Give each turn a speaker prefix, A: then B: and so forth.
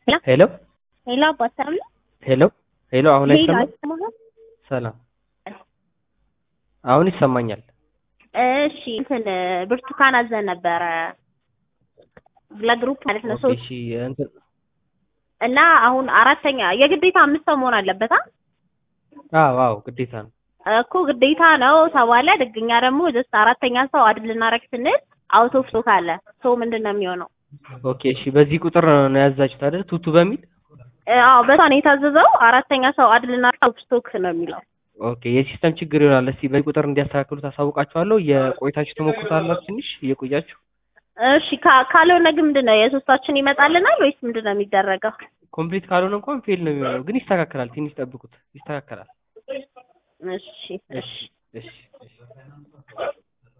A: ሄሎ
B: ሄሎ አባት ሰላም ነው?
A: ሄሎ ሄሎ አሁን
B: ሄሎ
A: አይሰማም?
B: አይሰማህም?
A: ሰላም አሁን ይሰማኛል።
B: እሺ እንትን ብርቱካን አዘን ነበረ ለግሩፕ ማለት ነው
A: ኦኬ
B: ሶስት
A: እሺ እንትን
B: እና አሁን አራተኛ የግዴታ አምስት ሰው መሆን አለበት አ
A: አዎ አዎ ግዴታ ነው።
B: እኮ ግዴታ ነው ተባለ። ድግኛ ደግሞ ጀስት አራተኛ ሰው አድ ልናረግ ስንል አውት ኦፍ ስቶክ አለ። ሶ ምንድን ነው የሚሆነው?
A: ኦኬ እሺ በዚህ ቁጥር ነው ያዛችሁት አይደል? ቱቱ በሚል
B: እ፣ አዎ በሷ ነው የታዘዘው። አራተኛ ሰው አድ ልናረግ አውት ኦፍ ስቶክ ነው የሚለው።
A: ኦኬ የሲስተም ችግር ይሆናል። እስቲ በዚህ ቁጥር እንዲያስተካክሉ ታሳውቃችኋለሁ። የቆይታችሁ ትሞክሩታላችሁ ትንሽ እየቆያችሁ
B: እሺ ካ- ካልሆነ ግን ምንድን ነው የሶስታችን ይመጣልናል ወይስ ምንድን ነው የሚደረገው?
A: ኮምፕሊት ካልሆነ እንኳን ፌል ነው የሚሆነው፣ ግን ይስተካከላል። ትንሽ ጠብቁት፣ ይስተካከላል።
B: እሺ እሺ
A: እሺ እሺ እሺ